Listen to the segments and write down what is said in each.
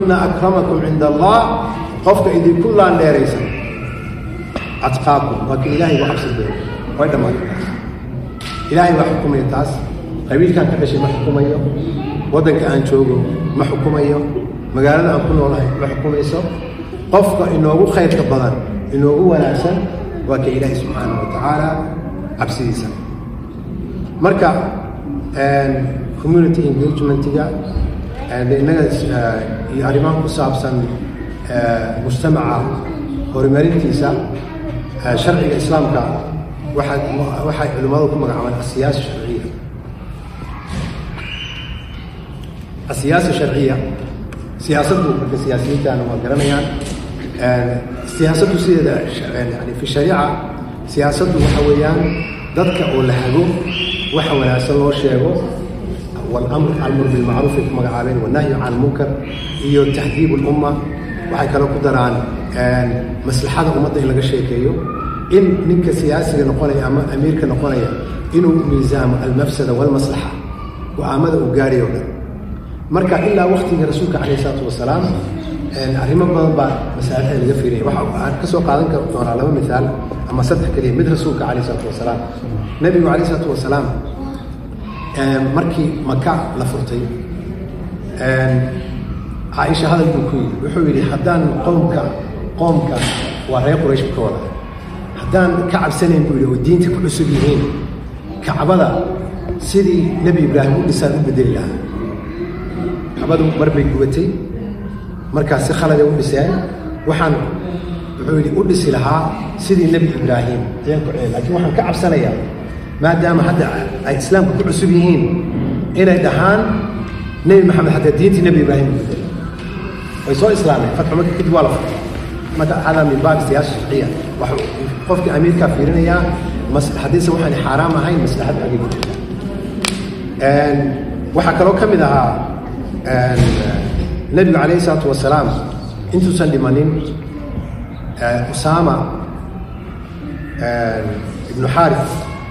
ina akramakum cinda allah qofka idinku laandheeraysan atqaakum waa ka ilaahay uga cabsi badan way dhammaatay taas ilaahay baa xukumaya taas qabiilkaan ka dhashay ma xukumayo waddanka aan joogo ma xukumayo magaalada aan ku noolahay ma xukumayso qofka inoogu khayrka badan inoogu wanaagsan waa ka ilaahay subxaana wa tacaala cabsidiisa marka community engagementiga innaga iyo arrimaha ku saabsan mujtamaca horumarintiisa sharciga islaamka waxaa waxay culimmadu ku magacaabaan asiyaasa sharciya asiyaasa sharciya siyaasaddu marka siyaasiyiintaana waa garanayaan siyaasaddu sideeda yani fi shariica siyaasaddu waxa weeyaan dadka oo la hago waxa wanaagsan loo sheego walamr almur bilmacruuf ay ku magacaabeen wanahyu can lmunkar iyo tahdiib lumma waxay kaloo ku daraan maslaxada ummadda in laga sheekeeyo in ninka siyaasiga noqonaya ama amiirka noqonaya inuu miisaamo almafsada walmaslaxa go-aamada uu gaadhay o dhan marka ilaa waktigii rasuulka calayh isalaatu wasalaam arrimo badan baa masaalada laga fiiraya waxaan ka soo qaadan doonaa laba miaal ama saddex keliya mid rasuulka calayh isalaatu wasalaam nebigu calayh isalaatu wasalaam markii maka la furtay caaisha hadal buu ku yidhi wuxuu yidhi haddaan qoomka qoomka waa reer quraysh ka wada haddaan ka cabsanayn buu yidhi oo diinta ku cusub yihiin kacbada sidii nebi ibraahim u dhisaan u bedeli lahaa kacbadu mar bay gubatay markaas si khaladay u dhiseen waxaan wuxuu yidhi u dhisi lahaa sidii nebi ibraahim ayaan ku celin lakiin waxaan ka cabsanayaa maadaama hadda ay islaamka ku cusub yihiin inay dhahaan nebi maxamed hataa diintii nebi ibraahim u bedelay way soo islaameen fatxu marka kadib waa la furtay marka hada min baab siyaasa sharciya waxuu qofkii amiirkaa fiirinayaa haddiise waxaan xaaraam ahayn maslaxad agay ku jirta waxaa kaloo ka mid ahaa nebigu calayhi isalaatu wasalaam intuusan dhimanin usaama ibnu xaarif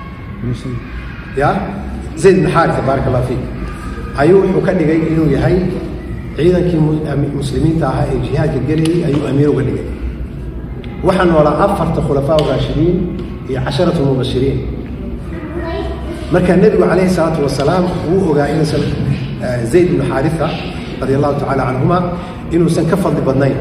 ya zayd ibnu xaarisa baarak allah fiik ayuu wuxuu ka dhigay inuu yahay ciidankii muslimiinta ahaa ee jihaadka gelayay ayuu amiir uga dhigay waxaa noolaa afarta khulafaa raashidiin iyo casharatu mubashiriin marka nebigu calayhi salaatu wasalaam wuu ogaa inuusan zayd ibnu xaarisa radi allahu tacala canhuma inuusan ka fadli badnayn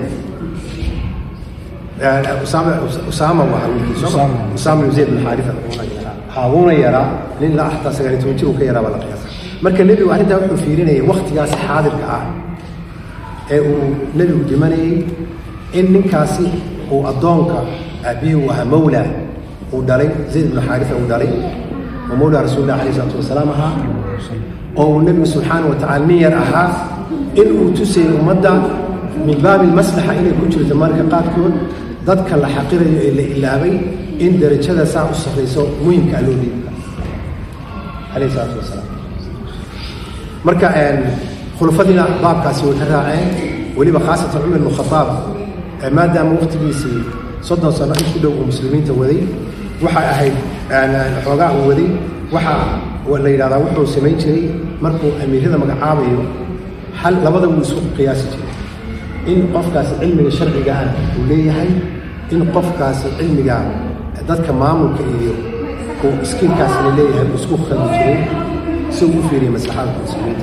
usaama waa wiilkiisusaama ibnu zayd ibnu xaarisa haabuuna yaraa nin ilaa xataa sagaaliy toban jir uu ka yaraa baa la qiyaasa marka nebigu arrintaa wuxuu fiirinayay waktigaas xaadirka ah ee uu nebigu dhimanayey in ninkaasi uu addoonka aabihii uu ahaa mawla uu dhalay zayd ibnu xaarisa uu dhalay oo mawla rasuulillah alayh isalaatu wasalaam ahaa oo uu nebigu subxaana wa tacala nin yar ahaa in uu tusayay ummadda min baabi maslaxa inay ku jirto marka qaarkood dadka la xaqirayo ee la ilaabay in darajada saa u sarrayso muhimkaa loo dhiibka alayh isalaatu wasalaam marka khulafadiina baabkaasi way ka raaceen weliba khaasatan cumar ibnu khadaab maadaama waktigiisii soddon sano in ku dhow uu muslimiinta waday waxay ahayd xoogaa uu waday waxaa la yidhahdaa wuxuu samayn jiray markuu amiirada magacaabayo hal labada wuu isku qiyaasi jiray in qofkaasi cilmiga sharciga ah uu leeyahay in qofkaasi cilmiga dadka maamulka iyo uu iskiinkaasna leeyahay uu isku khaldi jiray si uu u fiiriya maslaxada muslimiinta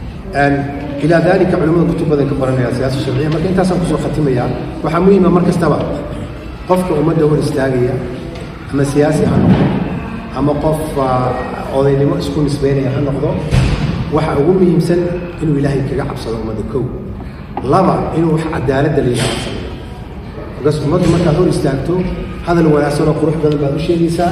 ilaa dalika culimada kutub badan ka qoranaya siyaasa sharciya marka intaasaan kusoo khatimaya waxaa muhiima mar kastaba qofka ummadda hor istaagaya ama siyaasi ha noqdo ama qof odaynimo isku nisbeynaya ha noqdo waxa ugu muhiimsan inuu ilaahay kaga cabsado ummadda kow laba inuu wax cadaaladda la yidhahdo sameeyo markaas ummaddu markaad hor istaagto hadal wanaagsanoo qurux badan baad u sheegaysaa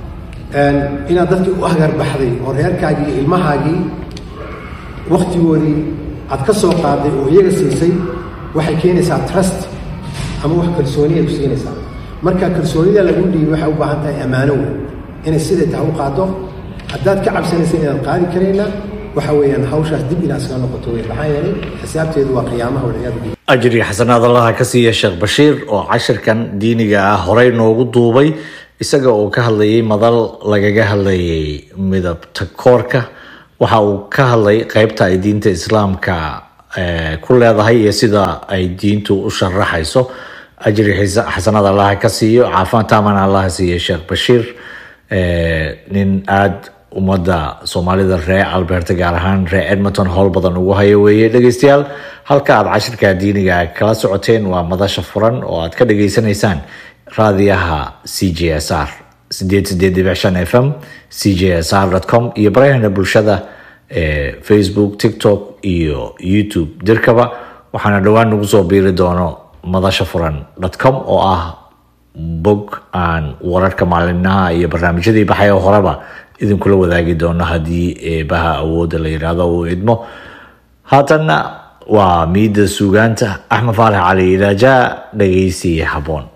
inaad dadkii u hagarbaxday oo reerkaagii iyo ilmahaagii waktigoodii aad ka soo qaaday oo iyaga siisay waxay keenaysaa trust ama wax kalsooniya ku siinaysaa marka kalsoonida lagu dhiibi waxay u baahan tahay ammaano wey inay siday tahay u qaado haddaad ka cabsanaysa inaad qaadi karayna waxa weeyaan hawshaas dib inaad iskaga noqoto wey maxaa yeelay xisaabteedu waa qiyaamaha walciyaadu billah ajri xasanaad allaha ka siiya sheekh bashiir oo cashirkan diiniga ah horey noogu duubay isaga oo ka hadlayay madal lagaga hadlayay midabta koorka waxa uu ka hadlay qeybta ay diinta islaamka ku leedahay iyo sida ay diintu u sharaxayso ajri xasanad allaha ka siiyo caafaan taaman allaha siiyo sheekh bashiir nin aada ummadda soomaalida ree alberta gaar ahaan ree edmonton howl badan ugu hayo weeye dhegeystayaal halka aad cashirka diiniga kala socoteen waa madasha furan oo aad ka dhageysanaysaan raadiyaha c j s r sideed sideed dhibic shan f m c j s r com iyo barahana bulshada ee facebook tiktok iyo youtube dirkaba waxaana dhowaan nagu soo biiri doono madasha furan com oo ah bog aan wararka maalinnaha iyo barnaamijyadii baxay oo horeba idinkula wadaagi doono haddii eebaha awoodda la yidhaahdo uu idmo haatanna waa miidda suugaanta axmed faarax cali idaaja dhageysi haboon